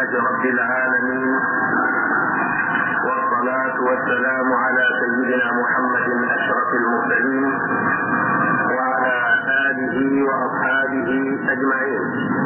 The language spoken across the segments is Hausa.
لله رب العالمين والصلاة والسلام على سيدنا محمد أشرف المرسلين وعلى آله وأصحابه أجمعين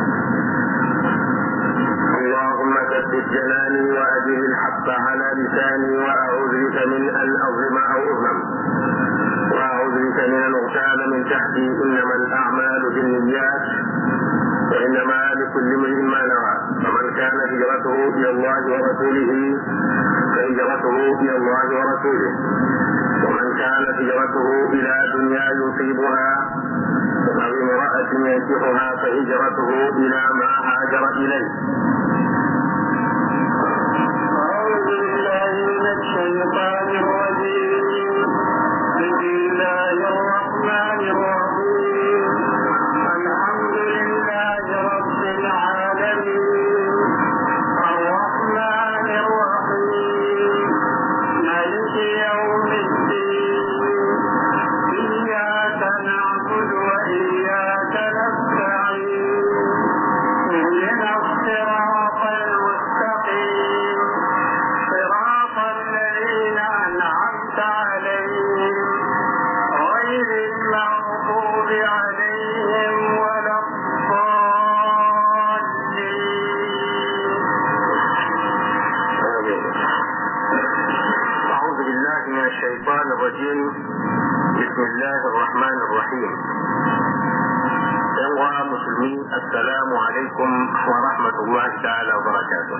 اللهم ثبت جناني وأجل الحق على لساني وأعوذ بك من أن أظلم أو أظلم وأعوذ بك من أن أغتال من تحتي إنما الأعمال بالنيات وإنما لكل امرئ ما نوى فمن كان هجرته إلى الله ورسوله فهجرته إلى الله ورسوله ومن كانت هجرته إلى دنيا يصيبها أو امرأة ينكحها فهجرته إلى ما هاجر إليه أعوذ بالله من الشيطان الرجيم بسم الله الرحمن الرحيم الحمد لله رب العالمين الرحمن الرحيم مالك يوم الدين إياك نعبد وإياك نستعين اهدنا الصراط المستقيم صراط الذين أنعمت عليهم غير المغضوب عليهم ولا الضالين أعوذ بالله من الشيطان الرجيم بسم الله الرحمن الرحيم ينوى مسلمين السلام عليكم ورحمة الله تعالى وبركاته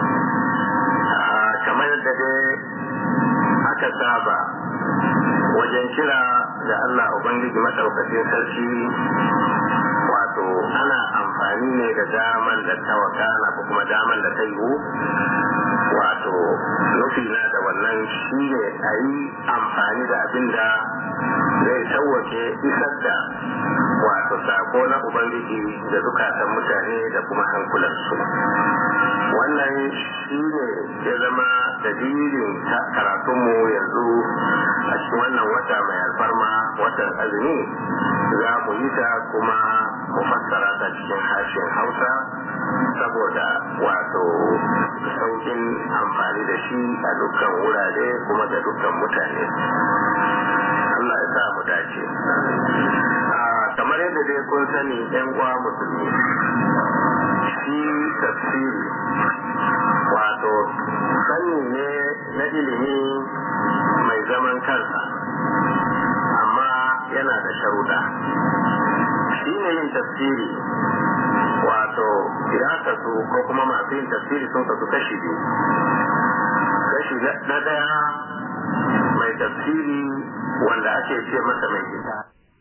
آه كما يدد aka saba wajen kira da Allah Ubangiji maɗaukacin sarki wato ana amfani ne da daman da ta wakana ko kuma daman da ta yiwu wato nufi na da wannan shi ne a yi amfani da abin da zai sauwake isar da wato sako na ubangiji da zukatan mutane da kuma hankulansu wannan shi ne ya zama dalilin karatunmu yanzu a cikin wannan wata mai alfarma watan azumi za mu yi ta kuma mu fassara ta cikin harshen hausa saboda wato saukin amfani da shi a dukkan wurare kuma da dukkan mutane Allah ya sa mu dace kamar yadda dai kun sani yan uwa musulmi shi tafsiri wato sani ne na ilimi mai zaman kansa amma yana da sharuɗa shi ne yin tafsiri wato ya kasu ko kuma masu yin tafsiri sun kasu kashi biyu kashi na daya mai tafsiri wanda ake ce masa mai gida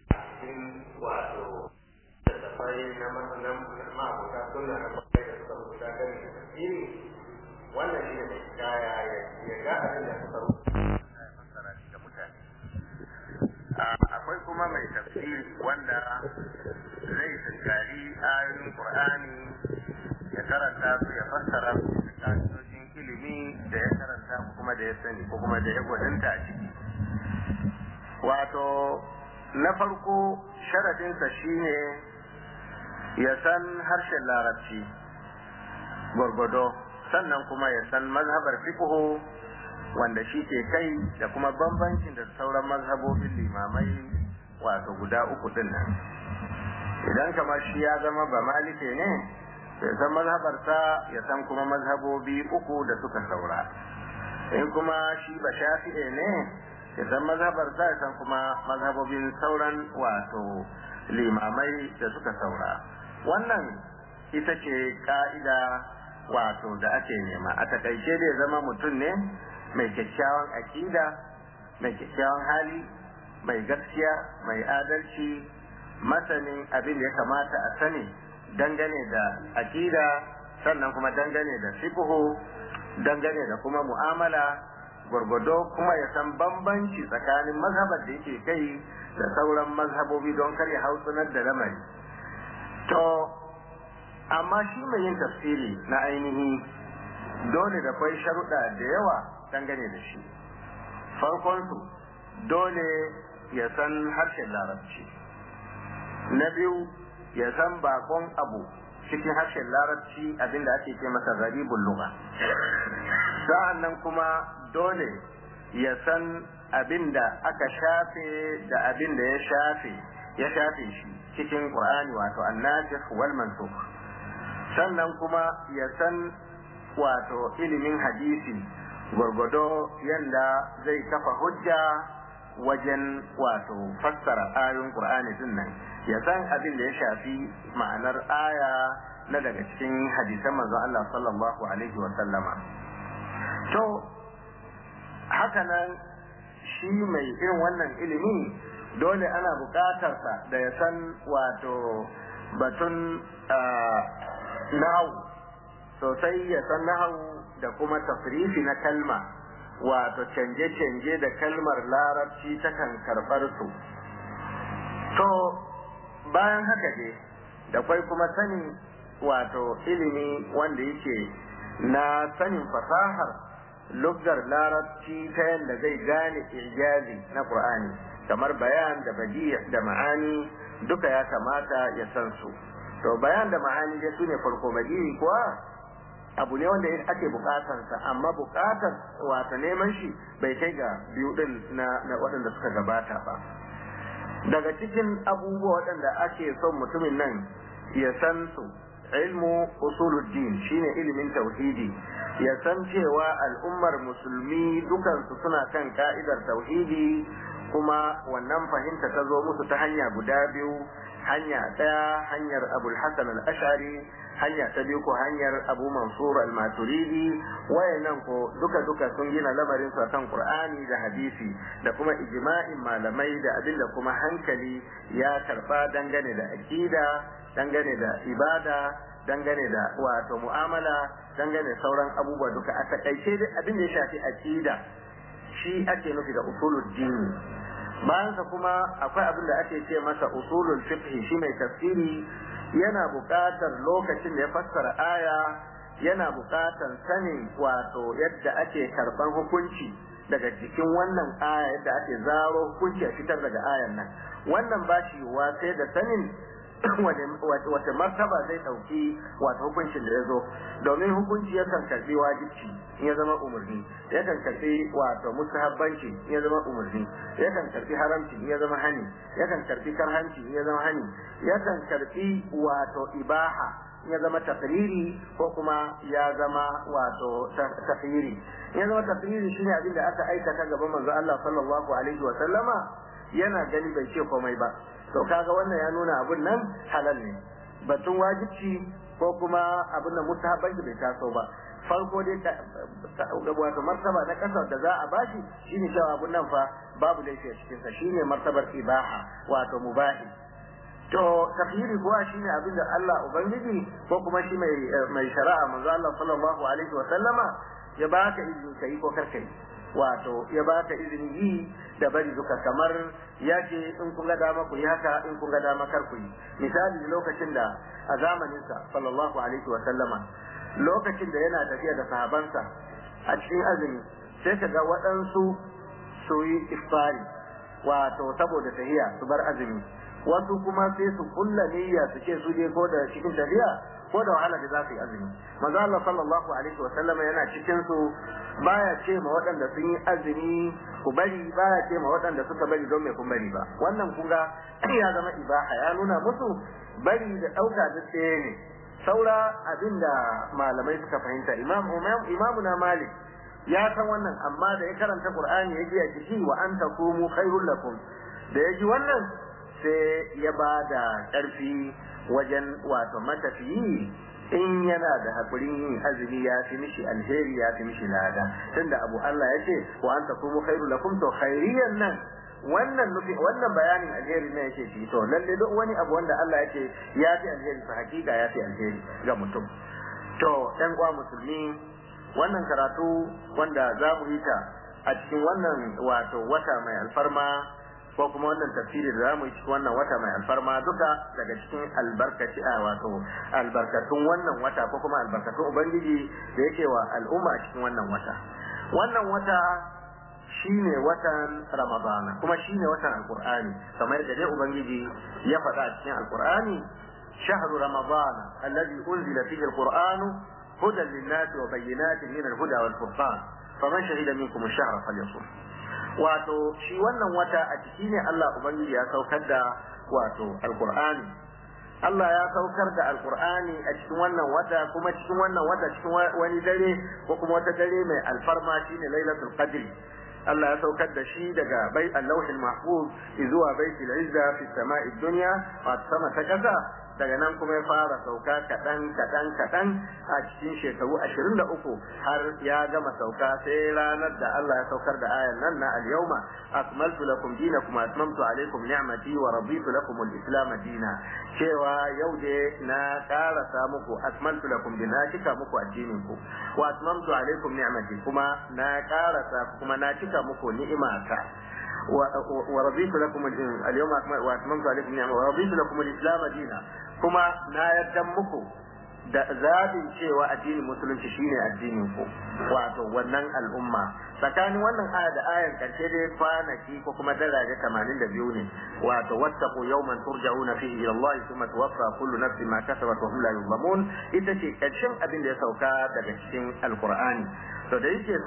wato tafai na ma'abuta suna na kwaye da suka rubuta kan tafsiri wannan shi ne mai kaya ya ga abin da suka rubuta ga mutane akwai kuma mai tafsiri wanda zai tunkari ayoyin qur'ani ya karanta su ya fassara su da ka'idojin ilimi da ya karanta kuma da ya sani ko kuma da ya gwadanta a ciki wato na farko sharadinsa shine ya san harshen larabci gwargwado sannan kuma ya san mazhabar fiqhu wanda shi ke kai da kuma bambancin da sauran mazhabobin limamai wato guda uku din nan idan kamar shi ya zama ba malike ne ya san mazhabarsa ya san kuma mazhabobi uku da suka saura in kuma shi ba shafi'e ne ya san mazhabarsa ya san kuma mazhabobin sauran wato limamai da suka saura wannan ita ce ka'ida wato da ake nema a takaice da ya zama mutum ne mai kyakkyawan akida mai kyakkyawan hali mai gaskiya mai adalci masanin abin da ya kamata a sani dangane da akida sannan kuma dangane da fiqhu dangane da kuma mu'amala gwargwado kuma ya san bambanci tsakanin mazhabar da yake kai da sauran mazhabobi don kar ya hausunar da lamari to amma shi mai yin tafsiri na ainihi dole da kwai sharuɗa da yawa dangane da shi farkonsu dole ya san harshen larabci na biyu ya san bakon abu cikin harshen larabci abinda ake ce masa gharibul lugha sa'an nan kuma dole ya san abinda aka shafe da abinda ya shafe ya shafe shi cikin qur'ani wato annasikh wal mansukh sannan kuma ya san wato ilimin hadisi gwargwado yanda zai kafa hujja wajen wato fassara ayoyin qur'ani din nan ya san abin da ya shafi ma'anar aya na daga cikin hadisan manzon Allah sallallahu alaihi wa sallama to haka nan shi mai irin wannan ilimi dole ana buƙatarsa da ya san wato batun nahu sosai ya san nahu da kuma tafrifi na kalma wato canje-canje da kalmar larabci takan karɓar su to bayan haka ne da kwai kuma sanin wato ilimi wanda yake na sanin fasahar luggar larabci ta yadda zai gane ijazi na Qur'ani kamar bayan da badiya da ma'ani duka ya kamata ya san su to bayan da ma'ani dai su ne farko badiyi kuwa abu ne wanda ake bukatansa amma bukatar wata neman shi bai kai ga biyu din na, na waɗanda suka gabata ba daga cikin abubuwa waɗanda ake son mutumin nan ya san su ilmu usuluddin shine ilimin tauhidi ya san cewa al'ummar musulmi dukansu suna kan ka'idar tauhidi kuma wannan fahimta ta zo musu ta hanya guda biyu hanya ɗaya hanyar abul hasan al-ashari hanya ta biyu ko hanyar abu mansur al-maturidi wayannan ko duka duka sun gina lamarin su kan qur'ani da hadisi da kuma ijma'in malamai da abinda kuma hankali ya karba dangane da aqida dangane da ibada dangane da wato mu'amala dangane sauran abubuwa duka a takaice abin da ya shafi aqida shi ake nufi da usulul dini bayansa kuma akwai abin da ake ce masa usulul fiqh shi mai tafsiri yana buƙatar lokacin da ya fassara aya yana buƙatar sanin wato yadda ake karɓar hukunci daga cikin wannan aya yadda ake zaro hukunci a fitar daga ayan nan wannan ba shi sai da sanin wata martaba zai ɗauki wato hukuncin da ya zo domin hukunci yakan karɓi wajibci in ya zama umarni yakan karɓi wato mustahabbanci in ya zama umarni yakan karɓi haramci in ya zama hani yakan karɓi karhanci in ya zama hani yakan karɓi wato ibaha in ya zama tafriri ko kuma ya zama wato tafiri in ya zama tafriri shine abin da aka aikata gaban manzo Allah sallallahu alaihi wa sallama yana gani bai ce komai ba to kaga wannan ya nuna abun nan halal ne batun wajibci ko kuma abin da mustahabbanci bai taso ba farko dai wato martaba na kasar da za a bashi shine cewa abun nan fa babu laifi a cikin sa shine martabar ibaha wato mubahi to tafsiri kuwa shine abin da Allah ubangiji ko kuma shi mai mai shari'a manzo Allah sallallahu alaihi wa sallama ya baka izini kai ko karkai wato ya baka izini yi da bari duka kamar ya ce in kun ga dama ku yi haka in kun ga dama kar ku yi misali lokacin da a zamaninsa sallallahu alaihi wa sallama lokacin da yana tafiya da sahabansa a cikin azumi sai ka ga waɗansu su yi iftari wato saboda tahiya su bar azumi wasu kuma sai su kulla niyya su ce su je ko da cikin tafiya ko da wahala da za su yi azumi manzo Allah sallallahu alaihi wa sallama yana cikin su baya ce ma waɗanda sun yi azumi ku bari baya ce ma waɗanda suka bari don me kun bari ba wannan kun ga ya zama ibaha ya nuna musu bari da ɗauka duk ɗaya ne saura abinda malamai suka fahimta imam imamu na malik ya san wannan amma da ya karanta qur'ani ya ji a ciki wa an takumu khairul lakum da ya ji wannan sai ya ba da ƙarfi wajen wato matafiyi in yana da haƙurin yin azumi ya fi mishi alheri ya fi mishi lada tunda abu Allah ya ce wa an takumu khairu lakum to khairiyan nan wannan nufi wannan bayanin alheri ne yake shi to lalle duk wani abu wanda Allah yake ya fi alheri fa hakika ya fi alheri ga mutum to ɗan uwa musulmi wannan karatu wanda za mu yi ta a cikin wannan wato wata mai alfarma ko kuma wannan tafsiri da zamu yi cikin wannan wata mai alfarma duka daga cikin albarkaci a wato albarkatun wannan wata ko kuma albarkatun ubangiji da yake wa al'umma a cikin wannan wata wannan wata shine watan ramadana kuma shine watan alqur'ani kamar da dai ubangiji ya faɗa a cikin alqur'ani شهر رمضان الذي أنزل فيه القرآن هدى للناس وبينات من الهدى والفرقان فمن شهد منكم الشهر فليصم wato shi wannan wata a ciki ne Allah Ubangiji ya saukar da wato alkur'ani Allah ya saukar da alkur'ani a cikin wannan wata kuma cikin wannan wata cikin wani dare ko kuma wata dare mai alfarma shine lailatul qadr Allah ya saukar da shi daga bai allahul mahfuz zuwa baitul izza fi sama'i dunya wa sama ta kasa daga nan kuma ya fara sauka kaɗan kaɗan kaɗan a cikin shekaru ashirin da uku har ya gama sauka sai ranar da Allah ya saukar da ayan nan na al-yawma akmaltu lakum dinakum wa atmamtu alaykum ni'mati wa raditu lakum al-islam dina cewa yau da na karasa muku akmaltu lakum dina cika muku addinin ku wa atmamtu alaykum ni'mati kuma na karasa kuma na cika muku ni'imata ورضيت لكم اليوم واتممت عليكم نعمه ورضيت لكم الاسلام دينا kuma na yarda muku da zabin cewa addinin musulunci shine addinin ku wato wannan al'umma tsakanin wannan aya da ayan karshe dai kwanaki ko kuma daraja 82 ne wato wattaqu yawman turja'una fihi ila Allah thumma tuwaffa kullu nafsin ma kasabat wa hum la yuzlamun ita ce karshen abin da ya sauka daga cikin alqur'ani to da yake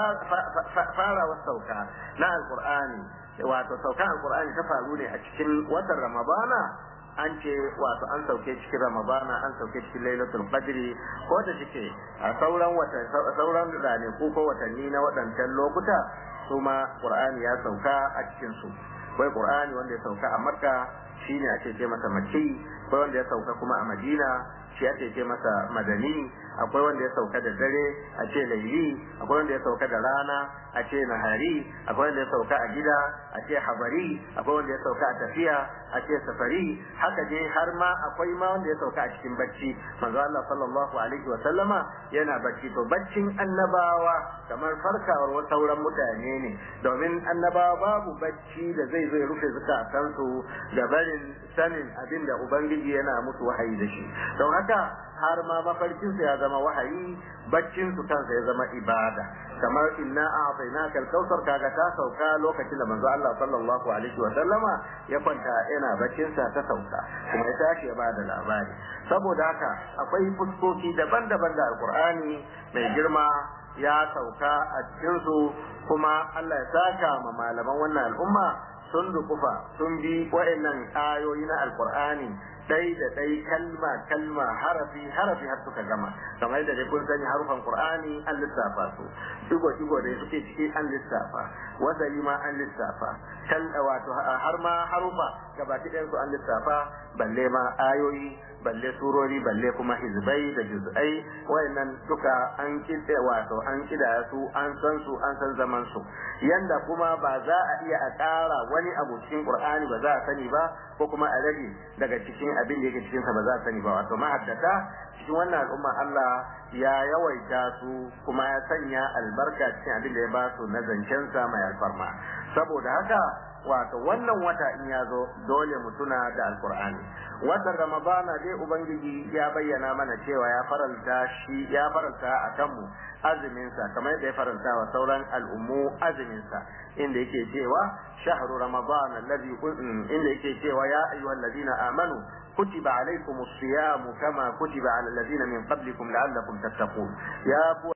farawa sauka na alqur'ani wato saukan alqur'ani ta faru ne a cikin watan ramadana an ce wato an sauke cikin ramadana an sauke cikin lailatul qadri ko da shike a sauran wata sauran ranaku ko watanni na waɗancan lokuta su ma qur'ani ya sauka a cikin su wai qur'ani wanda ya sauka a makka shine ake ce masa makki akwai wanda ya sauka kuma a madina shi ake ce masa madani akwai wanda ya sauka da dare a ce laili akwai wanda ya sauka da rana a ce nahari akwai wanda ya sauka a gida a ce habari akwai wanda ya sauka a tafiya a ce safari haka dai har ma akwai ma wanda ya sauka a cikin bacci manzo Allah sallallahu alaihi wa sallama yana bacci to baccin annabawa kamar farkawar sauran mutane ne domin annabawa babu bacci da zai zai rufe zukatansu da barin sanin abin da ubangiji yana musu wahayi da shi don haka har ma mafarkinsu ya zama wahayi baccinsu kansa ya zama ibada kamar inna a'tainaka al-kautsar kaga ta sauka lokacin da manzo Allah sallallahu alaihi wa sallama ya kwanta yana baccinsa ta sauka kuma ya tashi ya bada labari saboda haka akwai fuskoki daban-daban da alqur'ani mai girma ya sauka a cikin su kuma Allah ya saka ma malaman wannan al'umma sun dukufa sun bi wa'annan ayoyi na alqur'ani dai da dai kalma kalma harafi harafi har suka gama kamar da dai kun sani harufan qur'ani an lissafa su digo digo da suke ciki an lissafa wasali ma an lissafa kal wato har ma harufa gabaki ɗayan su an lissafa balle ma ayoyi balle surori balle kuma hizbai da juz'ai wayannan duka an kide wato an kida su an san su an san zaman su yanda kuma ba za a iya a ƙara wani abu cikin qur'ani ba za a sani ba ko kuma a rage daga cikin abin da yake cikin sa ba za a sani ba wato mahaddata cikin wannan al'umma Allah ya yawaita su kuma ya sanya albarka cikin abin da ya ba su na zancen sa mai alfarma saboda haka wato wannan wata in ya zo dole mu tuna da alkur'ani watan ramadana dai ubangiji ya bayyana mana cewa ya faranta shi ya faranta a kanmu azumin sa kamar yadda ya faranta wa sauran al'ummu azumin sa inda yake cewa shahru ramadan alladhi inda yake cewa ya ayyuhal ladina amanu kutiba alaykumus siyam kama kutiba ala alladhina min qablikum la'allakum tattaqun ya